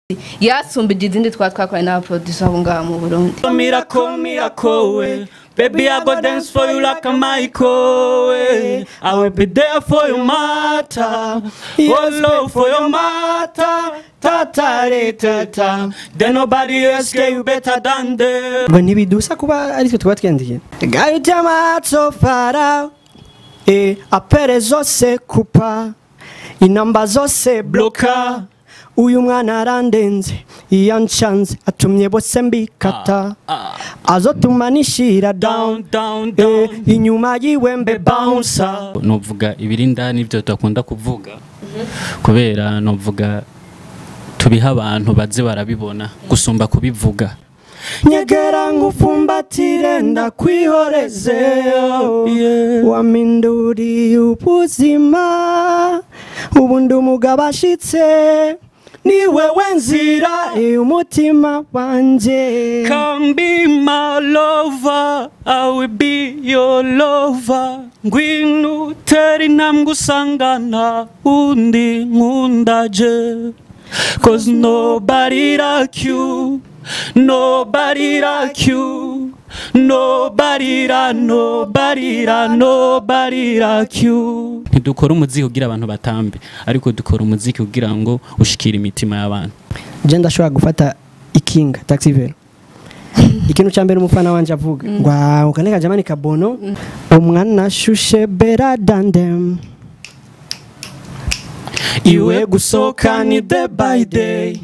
yasumbije izindi twa twakoranye n'abaproducer abo ngaha mu burundi Miracle, miracle, way. Baby, I go dance for you like a Michael. way. I will be there for your matter. Oh, love for your matter. Ta ta re, ta ta. Then nobody else get you better than them. ngo ntibidusa kuba aritwe tuba twendiye gari amaso fara e apere zose kupa inamba zose bloka uyu mwana arandenze iyo nshanze atumye bose mbikata azotuma nishira down Down, down, e, down. inyuma yiwe mbe bouncer novuga ibiri indani ibyo tudakunda kuvuga kubera novuga tubiha abantu baze barabibona gusumba kubivuga nyegera nkufumbatire ndakwihoreze waminduriye ubuzima ubu ndi umugabo ashitse ni wewe nzira eh, umutima wanjye Come be my lover, I will be your lover. Ngwino utera intambwe usangana undi nkundaje. Cause nobody like you, nobody like you. Nobody like, nobody like, nobody like you. Ntidukora umuziki kugira abantu batambe, ariko dukora umuziki kugira ngo ushikire imitima y'abantu. je ndashobora gufata ikinga taxi vero ikintu cya mbere umufana wanje avuga ngo "Ah, ukaneka jamani kabono umwana ashushe bera dandem iwe gusohoka ni day by day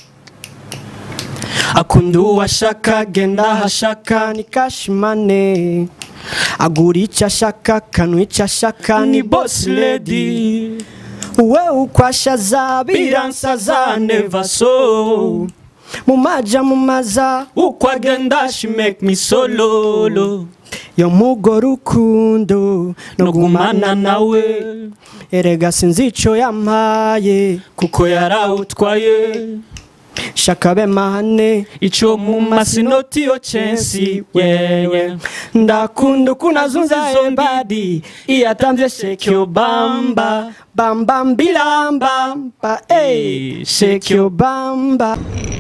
akunda uwashaka genda ahashaka ni kashimane agura icyo ashaka kanwa icyo ashaka ni boss lady we ukwashaza biransaza neva so mumaja mumaza uko agenda she make me sololo yo mugo rukundo no gumana nawe erega sinzi ico yampaye kuko yarawutwaye shaka be mahane ico mu masinoti yo censi yewe ndakunda ukunazunza Zombi. embadi iyo atamvye shake your bamba bamba mbilambamba ey shake your bamba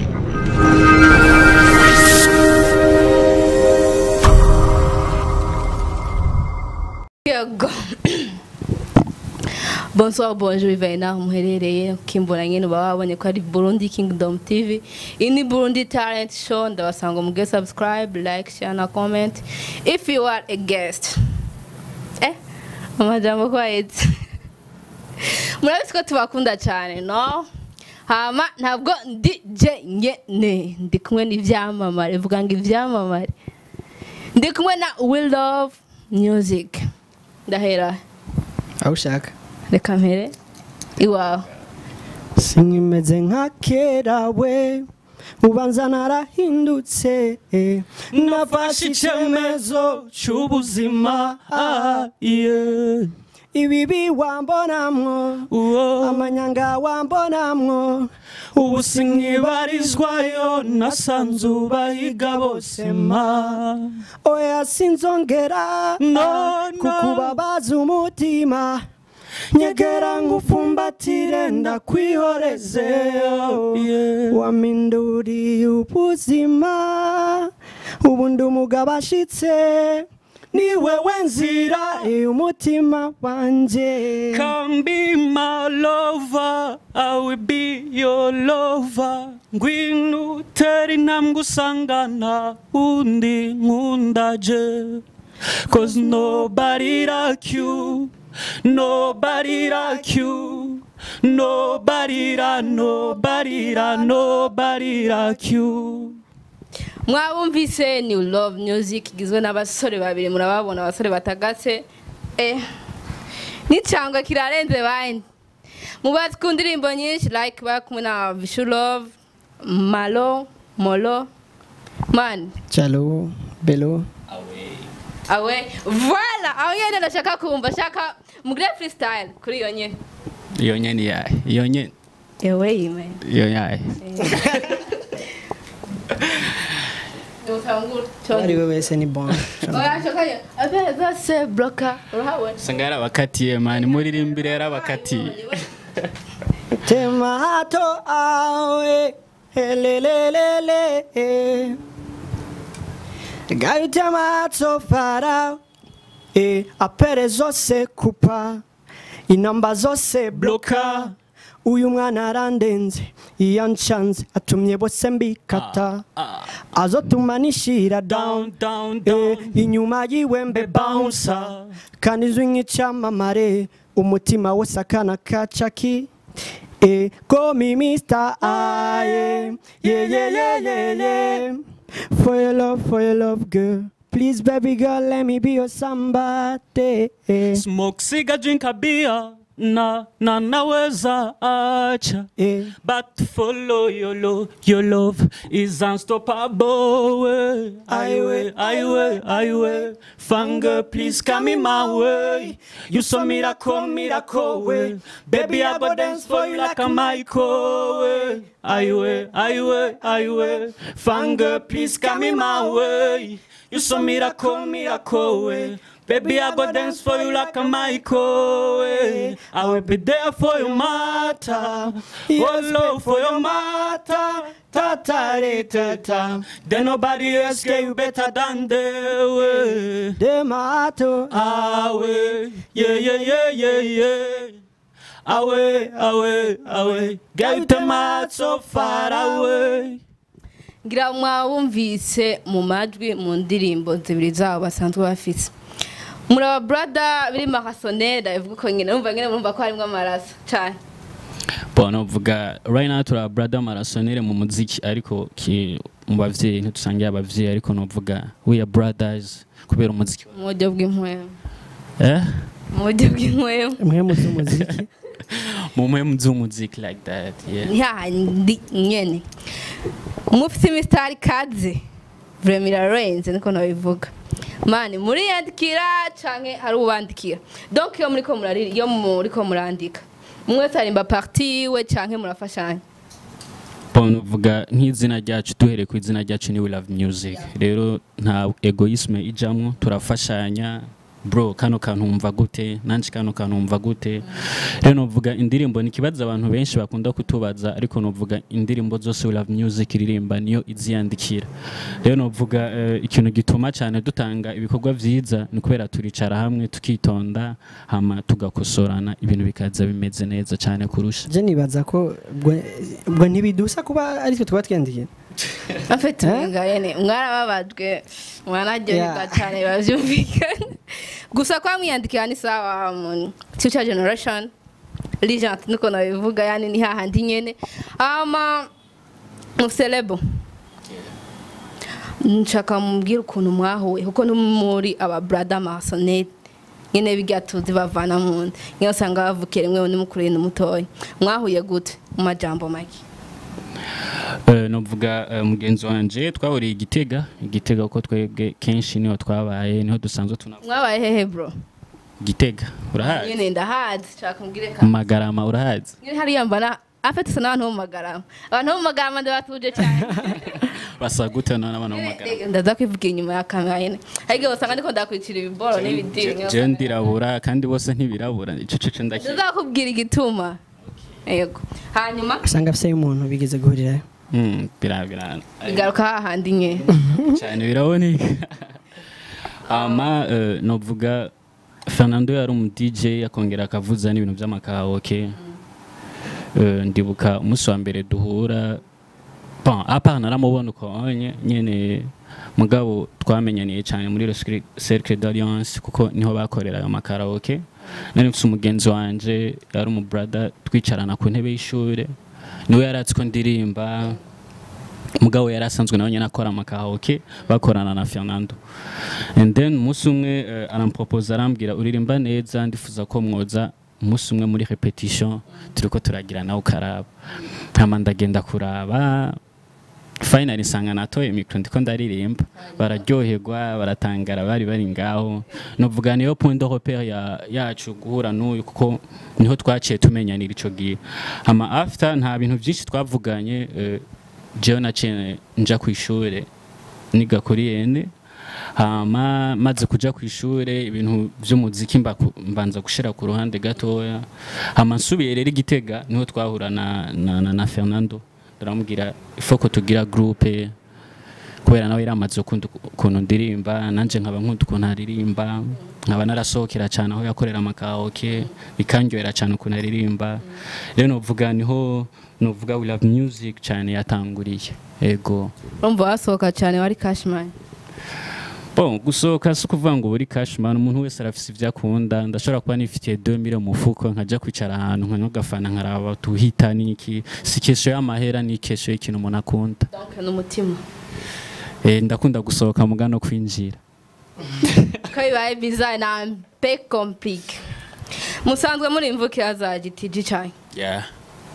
yego bonsoir bonjour bivaye naho muherereye kimbona nyine uba wabonye ko ari burundi kingdom tv iyi ni burundi talent show ndabasanga muge subscribe like share na comment if you are a guest eh amajambo kwahetse murabizi ko tubakunda cyane no hama ntabwo ndi je nyene ndi kumwe n'ivyamamare vuga ngo ivyamamare ndi kumwe na will love music ndahera aho ushaka reka mpere iwawe sinkimeze nka kera we ubanza narahindutse eh. nafashe icyemezo c'ubuzima ah, yeah. ibibi wambonamwo Uwo. amanyanga wambonamwo ubu sinkibarizwayo nasanze ubahiga bose ma oya sinzongera No, no. kukubabaza umutima nyegera ngufumbatire ndakwihoreze Yeah. waminduriye ubuzima ubu ndi umugabo ashitse ni wewe nzira eh, umutima wanjye Come be my lover, I will be your lover. Ngwino utera intambwe usangana undi nkundaje. Cause nobody like you, nobody like you. Nobody like, nobody like, nobody like you. mwabumvise ni love music igizwe n'abasore babiri murababona abasore batagase eh n'icangwa kirarenze bandi mubazi ku ndirimbo nyinshi like bari kumwe na vishu love malo molo man Chalo, Belo. awe voila aho nyene ndashaka kumva shaka mugire freestyle kuri iyo nyene Iyo nyene yahe, iyo nyene, ewe yime iyo yahe. Ari we wese ni bon. oya shakayo abe zose bloka urahabona Sanga yarabakatiye mani, muririmbire yarabakatiye. Tema hato awe helelelele gayo ry'amaso farawo eh, apere zose kupa inamba zose bloka uyu mwana arandenze iyo anshanze atumye bose mbikata azotuma nishira down down down Eh, down inyuma yiwe mbe bouncer kandi izwi nk'icyamamare umutima wose akana kacaki Eh, call me Mr. Aye. Yeah, yeah, yeah, yeah, yeah. For your love, for your love, girl. Please, baby girl, let me be your somebody. Eh, smoke cigar drink a beer na na naweza acha eh. But to follow your love, your love is unstoppable. eh. I way, I way, I way. Fanga, please come in my way. You so miracle, miracle way. Baby, I go dance for you like a Michael way. I way, I way, I way. Fanga, please come in my way. You so miracle, miracle way. Baby, I go dance for you like a Michael way. I will be there for your matter. Oh, love for your matter. Ta ta re, ta ta. Then nobody else get you better than they way. Demato. Awe, yeah, yeah, yeah, yeah, yeah. Away, away, away. Get them out so far away. ngira mwawumvise mu majwi mu ndirimbo zibiri zabo basanzwe bafise muraba brada biri makasonera ivuga ko nyine numva nyine murumva ko harimo amaraso cyane Bona uvuga right now turi brother marasonere mu muziki ariko ki mu bavyeyi ntitusangiye abavyeyi ariko novuga we are brothers kubera umuziki mu buryo bw'inkwemo eh mu buryo bw'inkwemo mwe muzi umuziki mu mpemu z'umuziki like that yeah ntihandi nyene mufite imisitari kaze vrema irarenze niko nabivuga mani muriyandikira canke hari ubandikira donc iyo muriko murarira iyo muriko murandika umwe tarimba parti iwe canke murafashanya Bona uvuga nk'izina ryacu duhereye ku izina ryacu ni we love music rero nta egoisme ijamwo turafashanya bro kano kantu wumva gute nanje kano kantu wumva gute rero novuga indirimbo ni ikibazo abantu benshi bakunda kutubaza ariko novuga indirimbo zose we love music iririmba niyo iziyandikira rero novuga eh, ikintu gituma cyane dutanga ibikorwa vyiza ni kubera turicara hamwe tukitonda hama tugakosorana ibintu bikaza bimeze neza cyane kurusha je nibaza ko ubwo- ubwo ntibidusa kuba ari twe tuba twendiye afite Eh? umenga yene mwarababajwe mwanaryoherwa Yeah. cyane bavyumvikana gusa kwa mwiyandikira ni sawa mu future generation legend niko nabivuga yani ni hahandi nyene ama muselebo nshaka mubwira ukuntu mwahuye kuko no muri aba brother masonete nyene bigatuje bavana mu nda nyine usanga bavukira rimwe n'umukuru n'umutoya mwahuye gute mu majambo make Eh, novuga eh, mugenzi wanje twahuriye igitega igitega kuko twebwe kenshi niho twabaye niho dusanzwe tuna mwabaye hehe bro gitega urahazi nyine ndahazi nshaka mbwire ka magarama urahazi nyine hariya mbana afite isa n'abantu bo mu magarama abantu bo mu magarama ndabatuje cyane basa gute none abana mu magarama ndaza kwivugira inyuma ya kamera nyine ariko usanga ndiko ndakwicira ibiboro n'ibidiri je ndirabura kandi bose ntibirabura ico cece ndaki ndazakubwira igituma yego hanyuma usanga afise umuntu bigeze guhurirayo Mm, bira bira igaruka hahandi nyine cyane biraboneka ama eh, novuga Fernando yari umu DJ akongera akavuza n'ibintu by'amakawoke Eh, ndibuka umunsi wa mbere duhura bon apa naramubona uko onye nyene mugabo twamenyaniye cyane muri le Cercle- cercle d'alliance kuko niho bakoreraga amakaraoke nari mfise umugenzi wanje yari umu brother twicarana ku ntebe y'ishure niwe yaratse ko ndirimba mugabo yari asanzwe nawe nyine akora amakahoke bakorana na Fernando and then umunsi umwe uh, aramproposa arambwira uririmba neza ndifuza ko mwoza umunsi umwe muri repetition turiko turagira nawe ukaraba hama ndagenda kuraba finally nsanga natoye mikro ndiko ndaririmba bararyoherwa baratangara bari bari ngaho novuga niyo point de repere ya, yacu guhura n'uyu kuko niho twaciye tumenyanira ico gihe hama after nta bintu byinshi twavuganye eh, jewe naciye nja ku ishure niga kuri yene hama maze kuja ku ishure ibintu vy'umuziki mba- mbanza gushira ku ruhande gatoya hama nsubiye rero igitega niho twahura na, na, na, na Fernando ndaramubwira ifo ko tugira groupe kubera nawe yaramaze ukunda ukuntu ndirimba nanje nkaba nkunda ukuntu aririmba nkaba narasohokera cyane aho yakorera amakaoke bikanyohera cyane ukuntu aririmba rero novuga niho novuga we love music cyane yatanguriye ego urumva wasohoka cyane wari cashman Bon, gusohoka si ukuvuga ngo buri cashman umuntu wese arafise ibyo akunda ndashobora kuba nifitiye 2000 mu mufuko nkajya kwicara ahantu nkanywa gafana nkaraba tuhita niki si kesho y'amahera ni kesho y'ikintu umuntu akunda donc n'umutima eh, ndakunda gusohoka muga no kwinjira ko bibaye bizaye na mpe complique musanzwe muri imvukira za gitiji cyane yeah.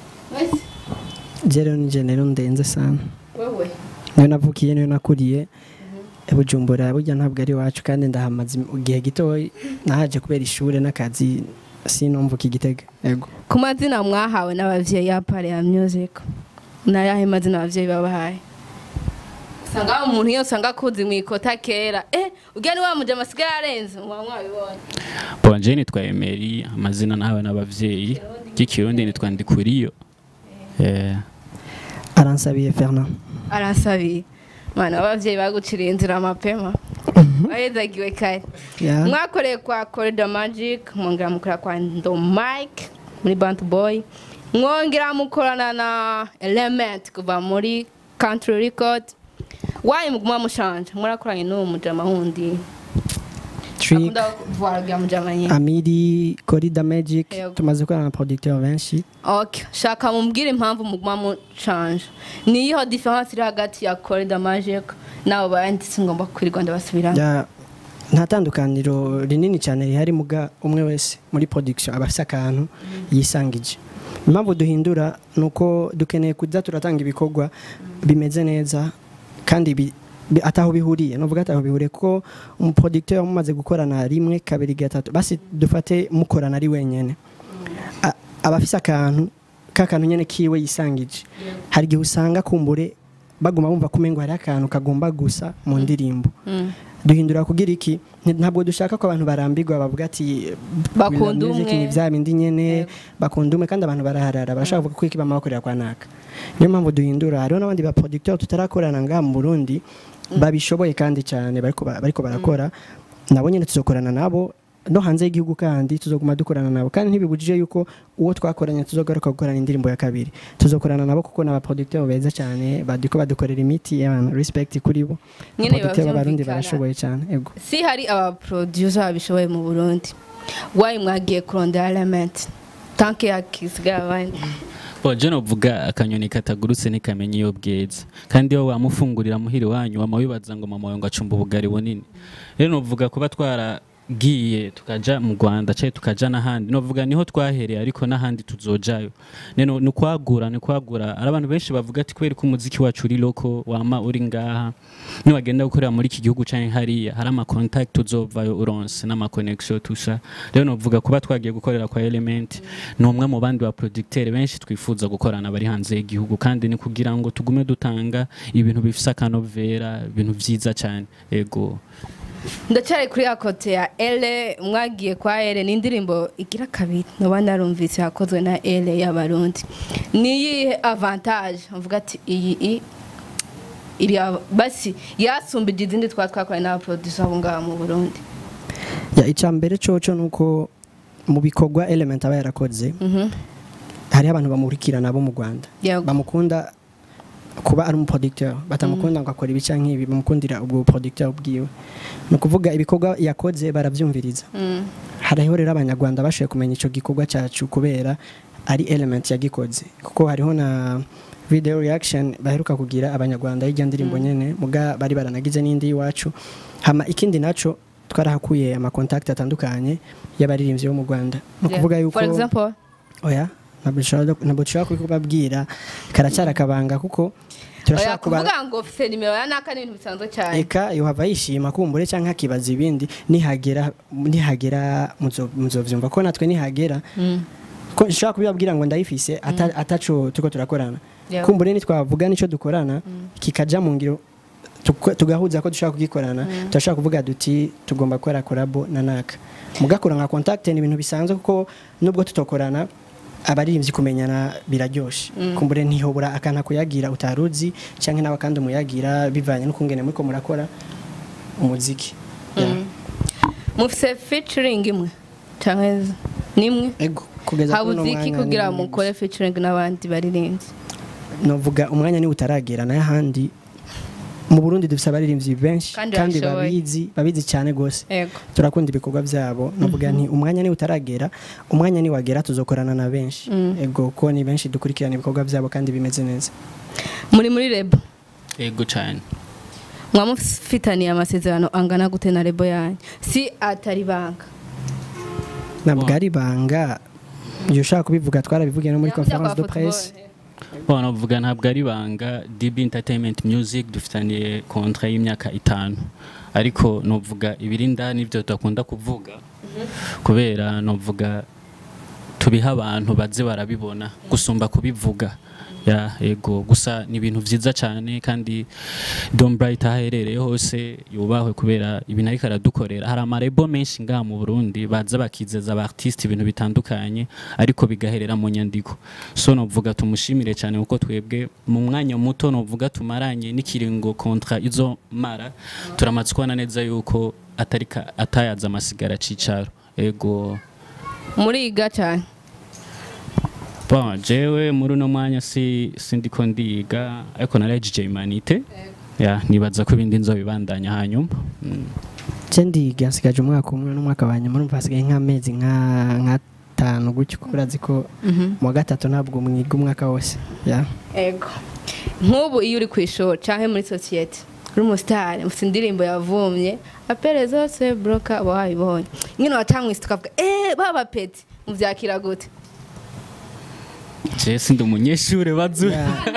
je rero nije rero ndenze sana wewe niyo navukiye niyo nakuriye bujumbura burya ntabwo ari iwacu kandi ndahamaze igihe gito nahaje kubera ishuri n'akazi sinomvuka igitega yego ku mazina mwahawe n'abavyeyi ya pare ya music nayahe mazina abavyeyi babahaye usanga hari umuntu iyo usanga akuzi mu ikota kera eh ujya ni wa mujama asigaye arenze muba mwabibonye bon je nitwa Emery amazina nawe n'abavyeyi ry'ikirundi nitwa Ndikuriyo eh, aransabiye Fernand aransabiye mana abavyeyi baguciriye inzira mapema wahezagiwe kare ya mwakoreye kwa corridor magic mwongera mukora kwa ndo mike muri bant boy mwongera mukorana na element kuva muri country record wayi muguma mushanje mwarakoranye n'uwo mujama wundi Trick akunda kuvuga bya mujama nyine Amiri Corida Magic Yego. tumaze gukorana na producteur benshi okay shaka mumbwire impamvu muguma mushanje niyiho difference iri hagati ya corridor magic nabo bayanditse ngomba kwirirwa ndabasubiramo ya nta tandukaniro rinini cyane rihari muga umwe wese muri production aba afite akantu yisangije impamvu duhindura ni uko dukeneye kujya turatanga ibikorwa bimeze neza kandi bi- bi- ataho bihuriye nuvuga ataho bihuriye kuko umuproducteur mumaze gukorana rimwe kabiri gatatu basi dufate mukorana ari wenyene A- aba afise akantu kakantu nyene kiwe yisangije hari igihe usanga kumbure baguma bumva kumengo hari akantu kagomba gusa mu ndirimbo Mm. duhindura kugira iki Nti- ntabwo dushaka ko abantu barambirwa bavuga ati Bakunda "Music umwe." ni bya bindi nyene Yego. bakunda umwe kandi abantu baraharara barashaka kuvuga ko iki bamabakorera kwa naka niyo mpamvu duhindura hariho n'abandi ba producteur tutarakorana ngaha mu Burundi babishoboye kandi cyane bariko ba- bariko barakora nabo nyene tuzokorana nabo no hanze y'igihugu kandi tuzoguma dukorana nabo kandi ntibibujije yuko uwo twakoranye tuzogaruka gukorana indirimbo ya kabiri tuzokorana nabo kuko ni abaproducteur beza cyane badiko badukorera imiti y'abantu respect kuri bo Nyene abaproducteur biba b'abarundi vyumvikana. barashoboye cyane ego si hari abaproducer babishoboye mu burundi wayi mwagiye kurondera element tanke yakisigaye abandi Bon, je novuga akanyoni katagurutse ntikamenya iyo bweze kandi iyo wamufungurira muhiri wanyu wama wibaza ngo mama wawe ngo acumba ubugari bunini rero novuga kuba twaragiye tukaja mu Rwanda cyangwa tukaja n'ahandi novuga niho twahereye ariko n'ahandi tuzojayo neno ni kwagura ni kwagura hari abantu benshi bavuga ati kubera ko umuziki wacu uri loko wama uri ngaha niwagenda gukorera muri iki gihugu canke hariya hari ama contact uzovayo uronse n'ama connection tusha rero novuga kuba twagiye gukorera kwa element ni umwe mu bandi ba producteur benshi twifuza gukorana bari hanze y'igihugu kandi ni kugira ngo tugume dutanga ibintu bifise akanovera ibintu vyiza cyane ego ndacyari kuri ya kote ya ele mwagiye kwa ele ni indirimbo igira kabiri naba narumvise yakozwe na ele y'abarundi niyihe avantage mvuga ati iyi i iri ava- basi yasumbije izindi twa twakoranye n'abaproducer abo ngaho mu burundi ya icya mbere coco ni uko mu bikorwa element aba yarakoze Mhm. hariho abantu bamurikirana bo mu rwanda Yego. bamukunda kuba ari umuproducteur batamukunda ngo akora ibica nk'ibi bamukundira ubwo producteur bwiwe ni ukuvuga ibikorwa yakoze barabyumviriza Mm. hariho rero abanyarwanda bashoboye kumenya icyo gikorwa cyacu kubera ari element yagikoze kuko hariho na video reaction baheruka kugira abanyarwanda y'ijya ndirimbo nyene muga bari baranagize n'indi y'iwacu hama ikindi naco twarahakuye amakontakiti atandukanye y'abaririmbyi bo mu rwanda ni ukuvuga Yeah. yuko for example oya ntabwo dushobora ntabwo dushobora kubibabwira karacyari akabanga kuko oya turashaka kubara kuvuga ngo ufite nimero ya naka ni ibintu bisanzwe cyane eka yohava yishima kumbure cyangwa akibaza ibindi nihagera nihagera muzo- muzovyumva ko natwe nihagera Mm. ko nshobora kubibabwira ngo ndayifise ata- ataco turiko turakorana Yeah. kumbure nitwavuga nico dukorana kikaja mu ngiro tuko- tugahuza ko dushobora kugikorana turashobora kuvuga duti tugomba gukora korabo na naka mugakora nka contact ni ibintu bisanzwe kuko nubwo tutokorana abaririmbyi kumenyana biraryoshe kumbure ntihobora akana kuyagira utaruzi cyangwa nawe kandi umuyagira bivanye n'ukungene muriko murakora umuziki Yeah. mufise featuring imwe canke nimwe ego kugeza kuri uno habuze iki mwanya kugira ni- mukore featuring n'abandi baririmbyi novuga umwanya niwe utaragera nayo ahandi mu Burundi dufise abaririmbyi benshi Kandi kandi babishoboye. babizi babizi cyane gose ego turakunda ibikorwa byabo novuga nti umwanya niwe utaragera umwanya ni wagera tuzokorana na benshi ego ko ni benshi dukurikirana ibikorwa byabo kandi bimeze neza muri muri rebo ego cyane mwamufitaniye amasezerano angana gute na rebo yanyu si atari banga ntabwo ari ibanga iyo ushaka kubivuga twarabivugiye no muri conference de presse Bon, navuga ntabwo ari ibanga DB Entertainment Music dufitaniye kontra y'imyaka itanu ariko novuga ibiri indani ibyo tudakunda kuvuga kubera novuga tubiha abantu baze barabibona gusumba kubivuga ya ego gusa ni ibintu byiza cyane kandi Don Bright aho aherereye hose yubahwe kubera ibintu ariko aradukorera hari amarebo menshi ngaha mu Burundi baza bakizeza aba artiste ibintu bitandukanye ariko bigaherera mu nyandiko so novuga tumushimire cyane kuko twebwe mu mwanya muto novuga tumaranye n'ikiringo kontra izo mara turamaze kubona neza yuko atari ka- atayaza amasigara cicaro ego muriga cyane Bon, jewe muri uno mwanya si sindiko ndiga ariko narahejeje humanite ya nibaza ko ibindi nzobibandanya hanyuma Mm. je ndiga nsigaje umwaka umwe n'umwaka wa nyuma urumva hasigaye nk'amezi nka nk'atanu gutyo kuko urazi ko mu wa gatatu ntabwo mwiga umwaka wose ya ego nk'ubu iyo uri ku ishuri cyangwa muri sosiyete uri umusitari ufite indirimbo yavumye apere zose buroka uba wayibonye nyine wacamwisi tukavuga eee baba peti mubyakira gute je sindi umunyeshure bazu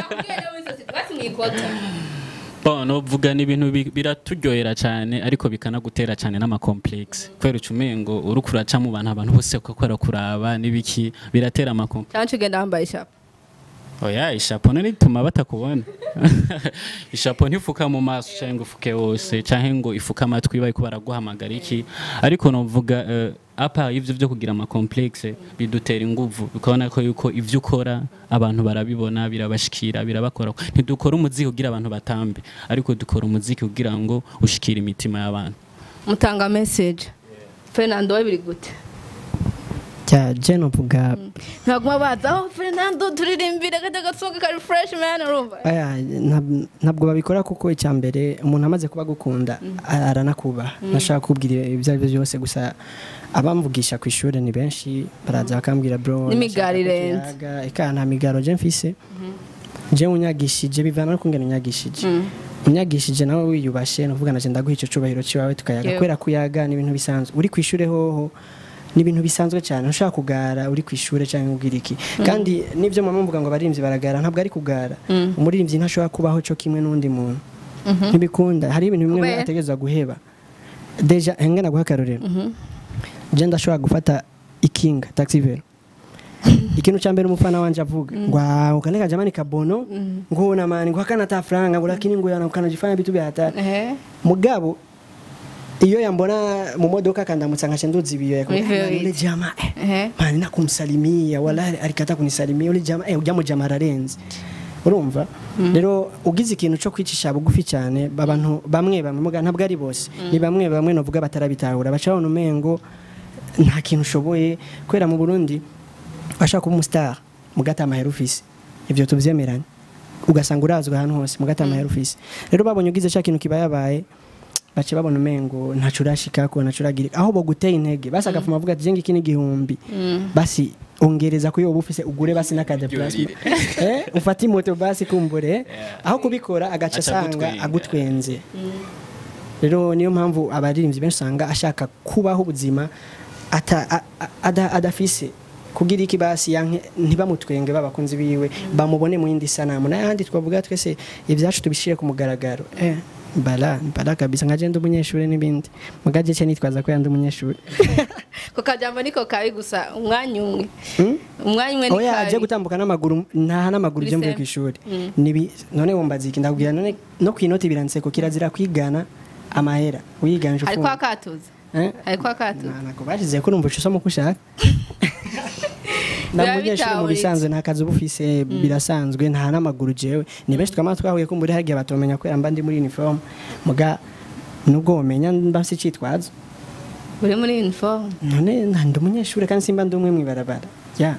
Bon, novuga ni ibintu bi- biraturyohera cyane ariko bikanagutera cyane n'amakomplexe kubera ucumengo uriko uraca mu bantu abantu bose bakora kuraba n'ibiki biratera amakomplexe cyangwa ugenda wambaye ishapo oya ishapo none ituma batakubona ishapo ntifuka mu maso cyangwa ngo ufuke wose cyangwa ngo ifuke amatwi bari ko baraguhamagara iki ariko novuga uh, apa ivyo byo kugira amakomplexe bidutera inguvu ukabona ko yuko ivyo ukora abantu barabibona birabashikira birabakora ntidukora umuziki kugira abantu batambe ariko dukora umuziki kugira ngo ushikire imitima y'abantu mutanga message fernando we biri gute cya je novuga ntaguma baza aho fernando turirimbire kajya gasohoka kari fresh man urumva Aya, ntab- ntabwo babikora kuko icya mbere umuntu amaze kuba agukunda aranakubaha nashaka kubwira ibyo ari byo byose gusa abamvugisha ku ishuri ni benshi baraza bakambwira bro N'imigaro nashaka ko irenze. tuyaga." eka nta migaro je mfise je unyagishije bivana no kungena unyagishije unyagishije nawe wiyubashe nuvuga naje ndaguha ico cubahiro ciwawe tukayaga Yego. kubera kuyaga ni ibintu bisanzwe uri ku ishure hoho ni ibintu bisanzwe cyane ushaka kugara uri ku ishure cyangwa ubwira iki kandi n'ibyo mama mvuga ngo abaririmbyi baragara ntabwo ari kugara umuririmbyi ntashobora kubaho cyo kimwe n'undi muntu ntibikunda hari ibintu bimwe Kubera? ategereza guheba deja hengana guha akarorero je ndashobora gufata ikinga taxi vero ikintu cya mbere umufana wanje avuga ngo "Ah, ukaneka jamani kabono ngo na mani ngo hakana ta franga ngo lakini ngo yana ukanajifanya vitu vya hatari ehe mugabo iyo yambona mu modoka akandamutsa nkaca nduzi ibiyo Muri yakubwira, Velvet. ule jama eh, ehe mani nakumsalimia wala alikata kunisalimia ule jama eh ujya mu jama ararenze urumva rero ugize ikintu cyo kwicisha bugufi cyane abantu bamwe bamwe muga ntabwo ari bose ni bamwe bamwe novuga batarabitahura baca babona umengo nta kintu ushoboye kubera mu Burundi washaka kuba umustar mugata amahera ufise ibyo tubyemeranye ugasanga urazwi ahantu hose mugata amahera ufise rero babonye ugize cya kintu kiba yabaye bace babona umengo ntaco urashikako ntaco uragira aho boguteye intege basi agafuma avuga ati jenga iki n'igihumbi basi ongereza kuyo uba ufise ugure basi n'akade plasma eh ufate imoto basi kumbure aho kubikora agaca Aca asanga agutwenga. agutwenze rero niyo mpamvu abaririmbyi benshi usanga ashaka kubaho ubuzima ata- a- a- ada- adafise kugira iki basi yanke ntibamutwenge babakunzi biwe bamubone mu yindi sanamu n'ayandi twavuga twese ibyacu tubishire ku mugaragaro eh bala bala kabisa nka jenda umunyeshuri n'ibindi mugaje cye nitwaza ko yandi umunyeshuri ko kajambo niko kabi gusa umwanya umwe Hmm? umwanya umwe ni oya aje kabi gutambuka n'amaguru ntaha n'amaguru je mvuye ku ishuri nibi none wumbaza iki ndabwira none no kwinoti biranditse ko kirazira kwigana amahera uyiganje ariko ufunga akatuza eh ariko akatuza nako bashize ko numva usoma uko ushaka na Biba munyeshuri mu bitahuritse. bisanzwe nta kazi uba ufise birasanzwe nta n'amaguru jewe ni benshi twama twahuye ko muri hagiye batomenya kubera mba ndi muri uniform muga nubwo womenya mba mfise icitwazo uri muri uniform none nta- ndi umunyeshuri kandi simba ndi umwe mw'ibarabara ya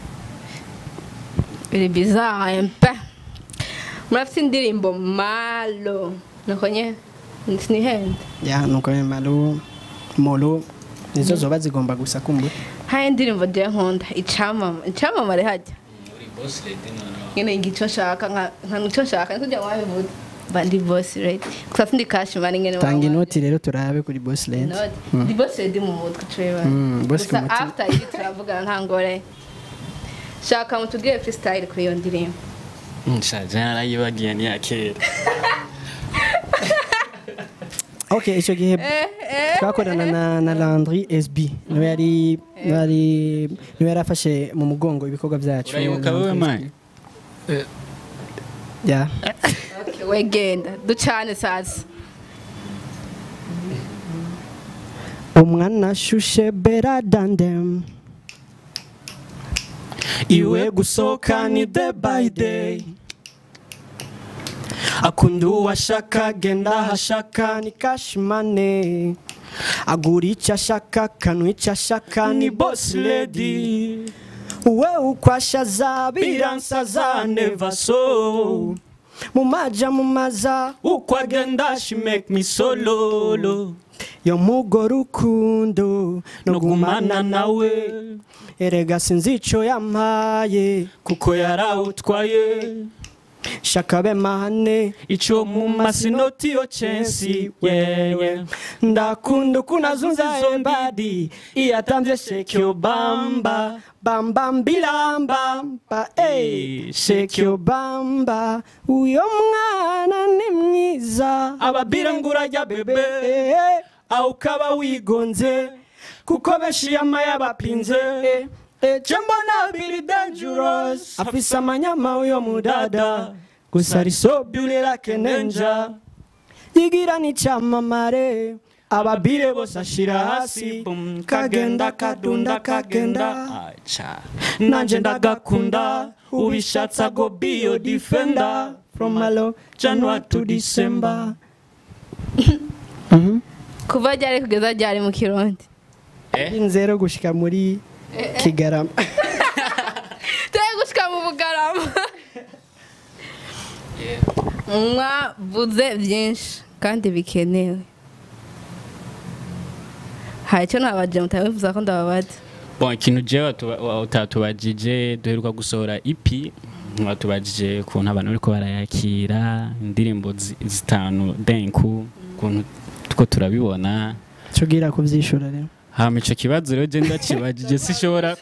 biri bizarre un peu murafite indirimbo malo nuko nye sinihende ya nuko malu molo nizo zoba zigomba gusa kumbura hari indirimbo je nkunda icamama icamamare hajya nyine ngico nshaka nka nka nico nshaka niko jya wabivuze mba ndi boss ready gusa sindi cash mani ngene tanga inoti rero turabe kuri boss lens ndi boss ready mu mutwe cwewe Mm, boss gusa ku mutima. after ibi turavugana nta ngore shaka mutubwire freestyle kuri iyo ndirimbo nshaje narayibagiye ni ya kera okay icyo gihe eh eh twakorana na na Landry SB niwe yari niwe yari niwe yari afashe mu mugongo ibikorwa byacu urayibuka wowe Landry mani SB. ya okay wegenda ducane sasa umwana ashushe better than them iwe gusohoka ni day by day akunda uwashaka agenda ahashaka ni kashimane agura icyo ashaka akanwa icyo ashaka ni boss lady we ukwashaza biransaza never so mu maja mu maza uko agenda she make me sololo yo mugo rukundo no gumana nawe erega sinzi ico yampaye kuko yarawutwaye shaka be mahane ico mu masinoti yo censi wewe ndakunda ukunazunza embadi iyatamvye shake your bamba bamba mbilambamba ey shake your bamba uyo mwana ni mwiza ababira ngurajya bebe aho ukaba wigonze kuko benshi yama yabapinze je mbona biri dangerous afise amanyama uyo mudada gusa ari so beauty like ninja yigira n'icamamare ababire bose ashira hasi kagenda kadunda kagenda aca nanje ndagakunda ubishatse ago biyo defender from malo january to december kuva ryari kugeza ryari mu kirundi inzero gushika muri kigarama turi gushika mu bugarama mwavuze byinshi kandi bikenewe hari icyo nabaje mutabifuza ko ndababaza bon ikintu jewe utatubajije duheruka gusohora ipi watubajije ukuntu abantu bariko barayakira indirimbo zi- zitanu denku ukuntu tuko turabibona tugira kuvyishura rero hama ico kibazo rero je ndakibajije sishobora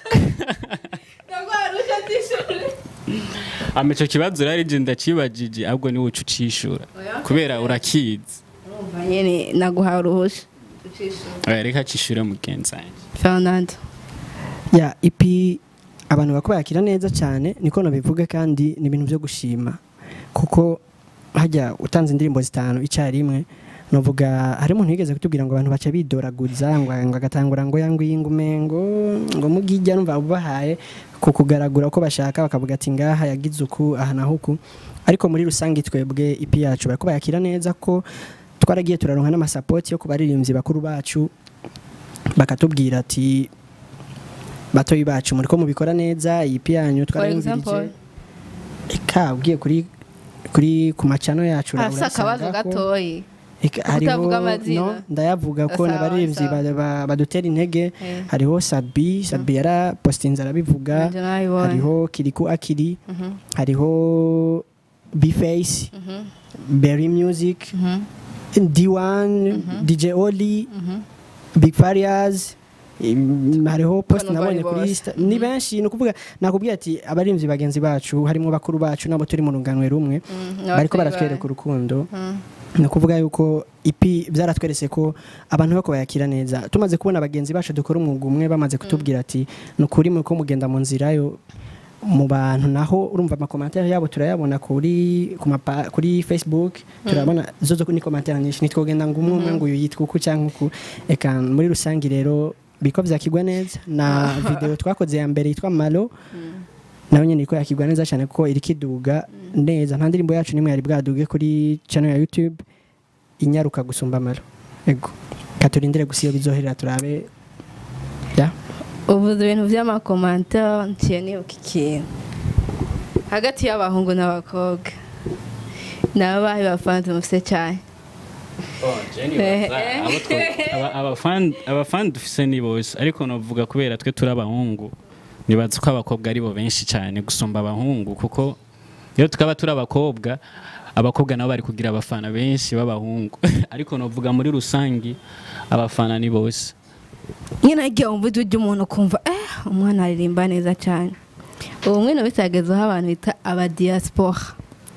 hama ico kibazo rero je ndakibajije ahubwo niwe uca ucishura kubera urakizi urumva nyine naguhaye uruhusha Oya, reka cishure mugenzi wanje fernando ya ipi abantu bako bayakira neza cyane niko nabivuga kandi ni ibintu byo gushima kuko hajya utanze indirimbo zitanu icyarimwe novuga hari umuntu yigeze kutubwira ngo abantu baca bidoraguza ngo ngo agatangura ngo yangwinga umengo ngo mugijya numva ubahaye ku kugaragura uko bashaka bakavuga ati ngaha yagize uku aha naho uku ariko muri rusange twebwe ipi yacu barako bayakira neza ko twaragiye turaronka n'amasapoti yo ku baririmbyi bakuru bacu bakatubwira ati batoyi bacu muri ko mubikora neza iyi pi yanyu for example twarayumvirije eka ugiye kuri kuri ku macano yacu hasi akabazo urasanga ko- gatoyi Eka, hariho Utavuga amazina. no ndayavuga ko Sawa, n'abaririmbyi sawa. ba- ba- badutera intege Eh. hariho sabi sabi yarapostinze arabivuga Nanjye nabibonye. hariho kiriku akiri Mhm, hariho bface mhm, berry music mhm, d1 dj oli mhm. big farias im- hariho post Bano bari nabonye kuri bose. Insta ni benshi ni ukuvuga nakubwiye ati abarinzi bagenzi bacu harimo bakuru bacu nabo turi mu runganwe rumwe Mm, bariko n'ababyeyi baratwereka bawe. urukundo Mm. ni ukuvuga yuko ipi byaratweretse ko abantu bako bayakira neza tumaze kubona bagenzi bacu dukora umwuga umwe bamaze kutubwira ati ni ukuri muri ko mugenda mu nzira yo mu bantu naho urumva amakomantere yabo turayabona kuri ku mapa, kuri facebook turabona zo zo ni komantere nyinshi nitwogenda ngo umwe umwe ngo uyu yitwa uku cyangwa uku eka muri rusange rero biko vyakigwa neza na video twakoze ya mbere yitwa malo nayo nyene iko yakigwa neza cyane kuko iri kiduga neza nta ndirimbo yacu nimwe yari bwaduge kuri channel ya youtube inyaruka gusumba malo ego katurindire gusa iyo bizoherera turabe ya uvuze ibintu by'amakomantere ntiye nibuka ikintu hagati y'abahungu n'abakobwa ni abahe bafanze mufite cyane abafani dufise ni bose ariko navuga kubera twe turi abahungu nibaza ko abakobwa ari bo benshi cyane gusumba abahungu kuko iyo tukaba turi abakobwa abakobwa nabo bari kugira abafana benshi b'abahungu ariko navuga muri rusange abafana ni bose nyine igihe wumva ijwi ry'umuntu ukumva eh umwana aririmba neza cyane ubu mwene bitagezeho abantu bita abadiyasipora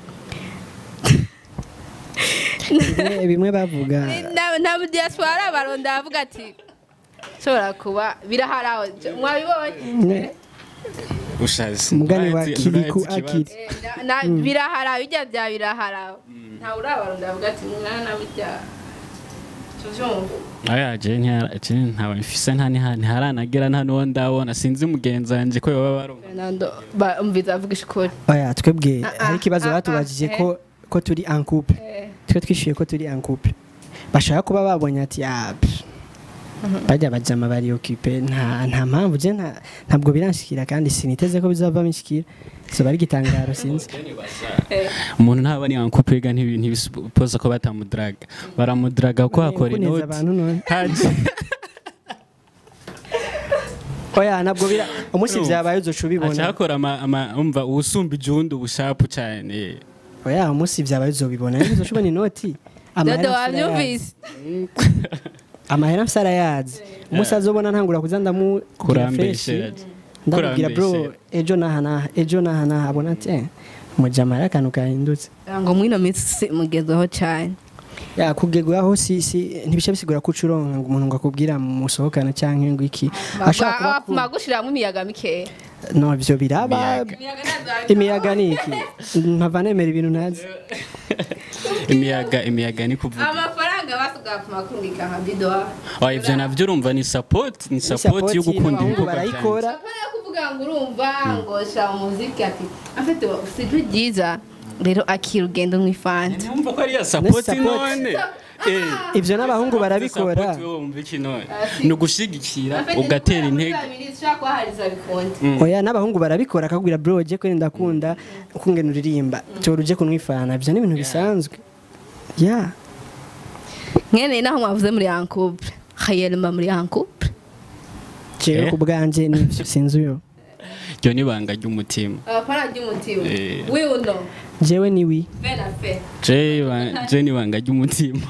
bimwe bimwe bavuga nta diyasipora ari abaronda bavuga ati ushobora kuba biraharawe mwabibonye ushaze umugani wa Urazi- kiriku urazi ikibazo. akiri Eh, na- na- biraharawe bijya bya biraharawe ntawe urabaronda bavuga ati mwana bijya tuvyumva ayaje ntawe mfise nta niha- ntiharanagera nta n'uwo ndabona sinzi mugenzi wanje ko yoba baronka Fernando ba- umviza avuga ishukuri oya twebwe Ah, ah, hari ikibazo ah, batubajije ah, ko ko turi en couple twe twishyuye ko turi en couple bashaka kuba babonye ati ah pff, bajya bajama bari occupé nta nta mpamvu je nta- ntabwo biranshikira kandi siniteze ko bizava bishikira so bari gitangaro sinzi umuntu ntaba ni ankupe yiga ntibisipoza ko batamudraga baramudraga ko hakora kuneza inoti abantu none Haje. oya ntabwo bira umunsi Urumva. vyabaye uzoca haca ubibona hakora ama- ama- umva uwusumba ijundi ubushapu cyane oya umunsi vyabaye uzobibona rero uzoca ubona inoti amahera dodo mfise arayazi. wabyumvise amahera mfise arayazi umunsi azobona ntangura kuza ndamugira fresh kurambeshe ndamubwira bro kurambeshe. ejo naha naha ejo naha naha abona ati eh mujama hari akantu kahindutse ngo mwino minsi mugezweho cyane ya kugegwaho si si ntibisha bisigura ko ucuronka ngo umuntu ngo akubwira musohokana cyangwa ngo iki ashaka kuba ku- magushiramwo imiyaga mikeya no ivyo biraba imiyaga ni iki mpava nemera ibintu ntazi imiyaga imiyaga ni kuvuga amafaranga basugapfuma kurungika nka bidoha wa ivyo navyo urumva ni support ni support yo gukunda n'abahungu ibikorwa byanjye barayikora apana yo kuvuga ngo urumva ngo sha umuziki ati afite ijwi ryiza rero akira ugenda unywa ifanta Numva ko ari ya support support. none Eh, ivyo n'abahungu barabikora support wowe wumva iki none ni ugushigikira ugatera intege oya n'abahungu barabikora akakubwira bro je kwenda ndakunda ukungena uririmba tora uje kunwifana ivyo ni ibintu bisanzwe ya mwene naho mwavuze muri yankouple hayelma muri yankouple jewe Eh. ku bwanje nivyo sinzi uyo ryo ni ibanga ry'umutima abafana ry'umutima Eh. wiuno jewe ni wi fe na fe je iba- je ni ibanga ry'umutima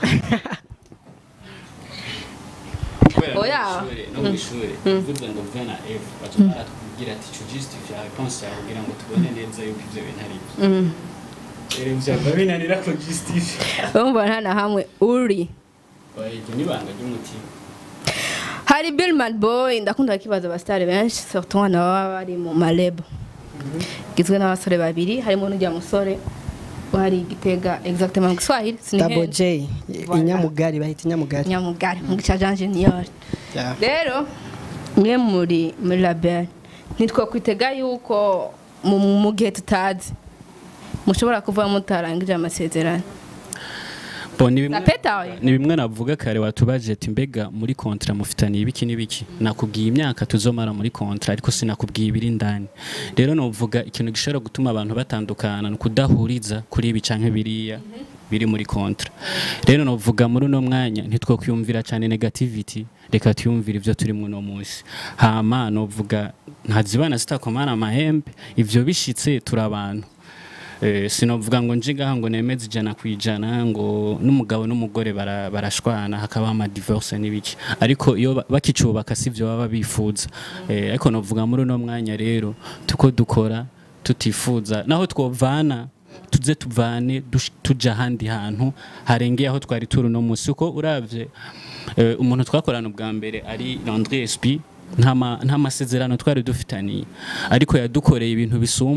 Kubera Oya. no mw'ishure- no mw'ishure uvuze ngo v na f baca baratubwira ati co justify réponse yawe kugira ngo tubone neza yuko ivyo bintu ari byo rero vyaba binanira ko justify urumva nta na hamwe uri Oya, iryo ni ibanga ry'umutima hari billman boy ndakunda kibaza abasitari benshi surtout abana baba bari mu marebo gizwe n'abasore babiri harimo n'ujya musore wari gitega exactement mu giswahili double sinihende j Voilà. inyamugari bahita inyamugari nyamugari mu gica jean junior Ya. rero mwe muri muri label ntitwakwitega yuko mu mu gihe tutazi mushobora kuva mutarangije amasezerano Bo, ni bimwe- Napeta oya? ni bimwe navuga kare watubaje ati mbega muri kontra mufitaniye ibiki n'ibiki nakubwiye imyaka tuzomara muri kontra ariko sinakubwiye ibiri indani rero novuga ikintu gishobora gutuma abantu batandukana ni ukudahuriza kuri ibi canke biriya biri muri kontra rero novuga muri uno mwanya ntitwokwiyumvira cyane negativity reka tuyumvire ivyo turi muno munsi hama novuga ntazibana zitakomana amahembe ivyo bishitse turi abantu Eh, sinovuga ngo nje ngaha ngo nemeze ijana ku ijana ngo n'umugabo n'umugore bara- barashwana hakaba ama divorce n'ibiki ariko iyo ba- bakicubaka sivyo baba bifuza Eh, ariko novuga muri uno mwanya rero tuko dukora tutifuza naho twovana tuze tuvane dush- tuja ahandi hantu harengeye aho twari turi uno munsi uko uravye eh, umuntu twakorana ubwa mbere ari Landry SP nta ma- nta masezerano twari dufitaniye ariko yadukoreye ibintu bisumba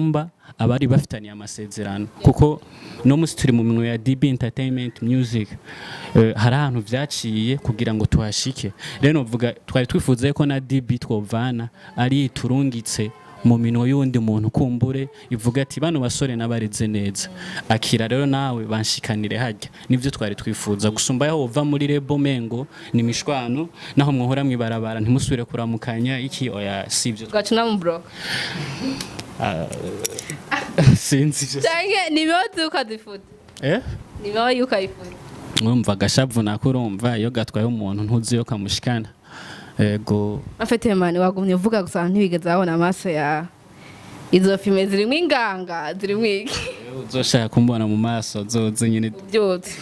abari bafitaniye amasezerano kuko no musi turi mu minwe ya DB Entertainment Music eh, hari ahantu vyaciye kugira ngo tuhashike rero novuga twari twifuza ko na DB twovana ari turungitse mu minwe y'undi muntu kumbure ivuga ati bano basore n'abareze neza akira rero nawe banshikanire hajya nivyo twari twifuza gusumba yaho wova muri rebo mengo ni mishwano naho mwohora mwibarabara ntimusubire kuramukanya iki oya sivyo ugaca unamublock sinzi ivyo. canke nibihoze ukazifuta eh nibihoye ukayifuta mwumva agashavu nako urumva iyo gatwaye umuntu ntuzi iyo kamushikana ego afite mani wagumye uvuga gusa ntibigeze abona amaso ya izo filime zirimo inganga zirimo iki uzoshaka kumbona mu maso zoze nyine ubyutse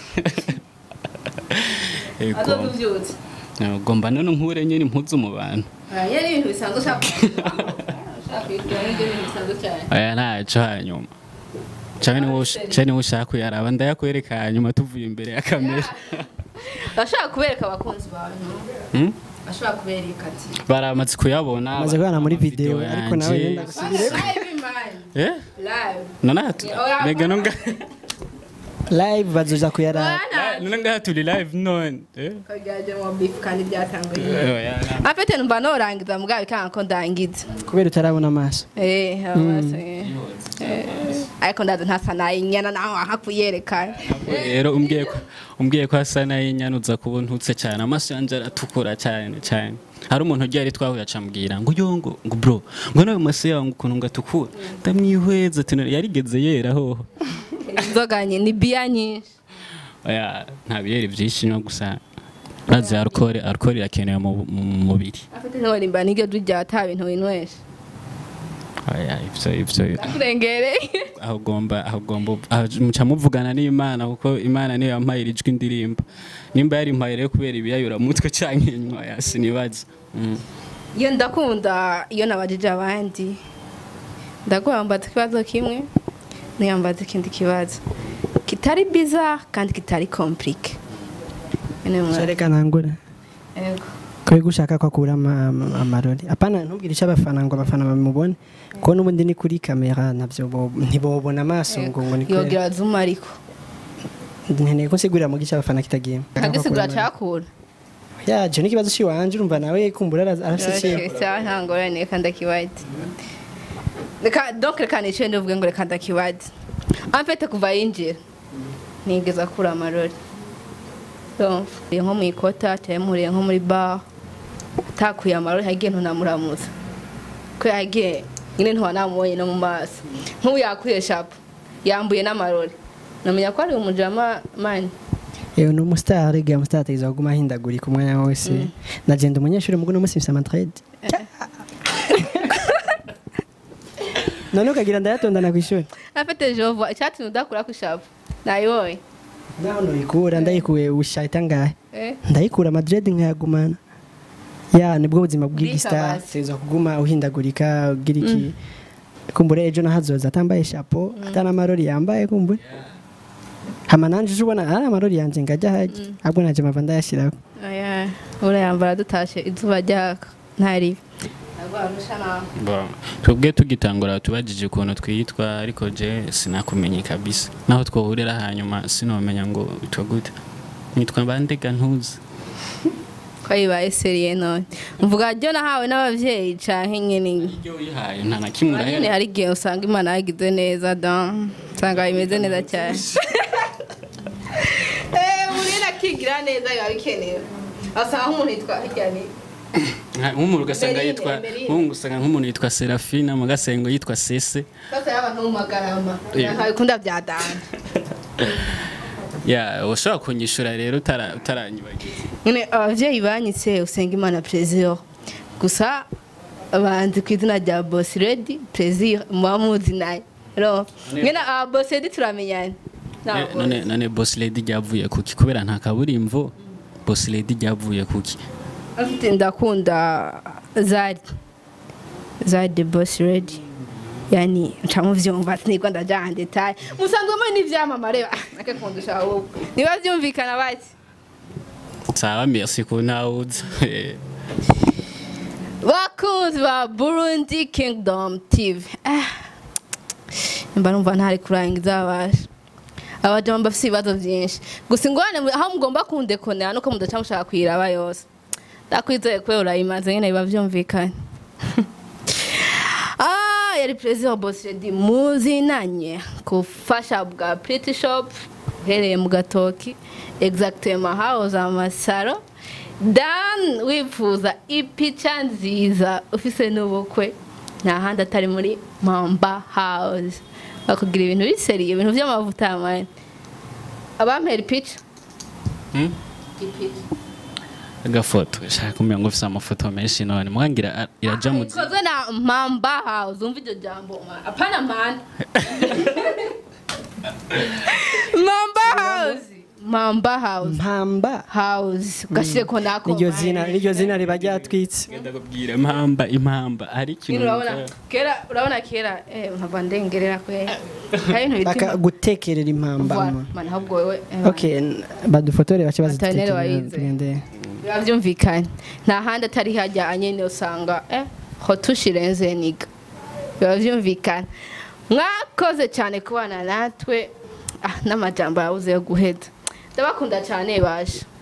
ego azoze ubyutse ego mba none nkure nyine impuzu mu bantu iyo ni ibintu bisanzwe ushaka ushaka kuyigura n'ibyo bintu bisanzwe cyane aya ntaco hanyuma canke niwo ush- canke niwo ushaka kuyaraba ndayakwereka hanyuma tuvuye imbere ya kamera bashaka kubereka abakunzi bawe no? Hmm? bashobora kubereka ati baramaze kuyabona maze kubana muri ama video ariko nawe yanje. yenda gusubire live man eh live nonatu Oya, mega nonga live bazoja kuyara bana none ngaha turi live none eh kagaje mu beef kandi byatanguye oya afite numva norangiza mugabo ikanga ko ndangiza kubera utarabona amaso eh amaso eh Eh, ariko ndaza ntasa nayinyana naho hakuyereka rero umbwiye ko umbwiye ko asa nayinyana uza kuba ntutse cyane amaso yanje aratukura cyane cyane hari umuntu ugiye ari twahuye acambwira ngo yo ngo ngo bro ngo nawe maso yawe ngo ukuntu ngatukura ndamwihweza ati "None yarigeze yera hoho inzoga nye ni biya nyinshi oya nta biyeri byinshi no gusa urazi alcohol alcohol irakenewe mu mu mubiri afite ntorimba niryo rya ta bintu winywesha oya ivyo ivyo akurengereye aho ugomba aho ugomba aho muca muvugana n'imana kuko imana niyo yampaye ijwi ndirimba nimba yari impaye rero kubera ibiyayura mutwe canke inywa yasinibaza mm. iyo ndakunda iyo nabajije abandi ndaguhambaza ikibazo kimwe niyambaza ikindi kibazo kitari biza kandi kitari komplike reka ntangura kuri gushaka ko akura ama- ama- amarori apana ntubwire icyo abafana ngo abafana bamubone kuko n'ubundi ni kuri kamera nabyo bo- ntibobona amaso ngo ngo ni kubera yogira zuma ariko nkeneye ko nsigurira mu gice abafana kitagiye agisigura cyakura ya je n'ikibazo cy'iwanje urumva nawe kumbura ara- arafise cyangwa nta ngorane reka ndakiwadi reka donc reka nicaye ndavuge ngo reka ndakiwadi amfete kuva yinjira nigeze akura amarori Donc, uriye nko mu ikota cyangwa muriye nko muri bar atakuye amarori hagiye ntunamuramuza ko yagiye nyine ntiwanamubonye no mu maso nk'ubu yakuye shapo yambuye n'amarori namenya ko ari umujama mani yewe ni umustar ga umustar ategerezwa kuguma ahindagurika umwanya wose nagenda umunyeshuri mugo no musi mfise amatrade none ukagira ndayatondana ku ishuri afite jova icyatumye udakura ku shapo nayibonye naho noyikura ndayikuye ushahita ngahe eh ndayikura madrid nkayagumana ya nibwo buzima bw'igistar Bwitabaza. ategerezwa kuguma uhindagurika ugira iki kumbure ejo nahazoza atambaye chapeau atana amarori yambaye kumbure hama nanje uje ubona ari amarori yanje ngajya hajya ahubwo naje mava ndayashyiraho Aya, urayambara dutashe izuba ryaka ntari nagwarusha nawe Bon, twebwe tugitangura tubajije ukuntu twitwa ariko je sinakumenye kabisa naho twohurira hanyuma sinomenya ngo witwa gute nitwa bandega ntuzi ko yibaye seriye none mvuga ryo nahawe n'abavyeyi canke nyene iryo wihaye nta na kimwe nyene urahera hari igihe usanga imana yagize neza da usanga bimeze neza cyane Eh, muri nakigira neza biba bikenewe asanga nk'umuntu yitwa hirya ni Nka- nk'umuntu ugasanga Emeline, yitwa Emeline. nk'umuntu ugasanga nk'umuntu yitwa Serafina mugasengo yitwa Sese sasa y'abantu mu magarama Yeah. ntabikunda bya dana ya ushobora kunyishura rero utara- utaranyibagiza nyine abavyeyi banyitse usenga imana plaisir gusa banzi ku izina rya boss ready plaisir muba muzi naye ro nyine aba boss ready turamenyana Eh, none none boss lady ryavuye kuki kubera nta kaburimbo boss lady ryavuye kuki afite ndakunda zari zari the boss ready yani nca muvyumva sinigwa ndajana detail musanzwe muri n'ivyamamare ake kundusha wowe niba vyumvikana bati sawa merci ko nawuza bakunzi ba burundi kingdom tv Ah, mba numva ntari kurangiza babasha abajama bafite ibibazo byinshi gusa ingorane mu- aho mugomba kundekonera nuko mudaca mushaka kuyiraba yose ndakwizeye kubera urayimaze nyine biba byumvikanye Ah, yari perezida wa Boss Lady muzinanye ku fasha bwa Pretty Shop uhereye mu gatoki exactement house amasaro dan wifuza ipica nziza ufise n'ubukwe nta handi atari muri mamba house bakugira ibintu biseriye ibintu by'amavuta mani abampera ipica Hmm? ipica agafoto shaka kumenya ngo ufite amafoto menshi none mwangira a- iraja mu ikozwe na mamba house umva iryo jambo ma- apana manda mamba house mamba house mpamba house ugashireko nako niryo zina niryo zina riba ryatwitse Ngenda kubwira impamba impamba hari Nyine ikintu urabona numva- kera urabona kera eh nkava ndengerera kwe hari ibintu baka bitima gutekerera impamba Voilà, mu- man ahubwo wewe okay n- badufotore bace Maternelle bazitekerera wayize. tugende biba byumvikanye nta handi atari hajya nyine usanga eh hotushirenze niga biba byumvikana mwakoze cyane kubana natwe ah n'amajambo yabuze yo guheza ndabakunda cyane baje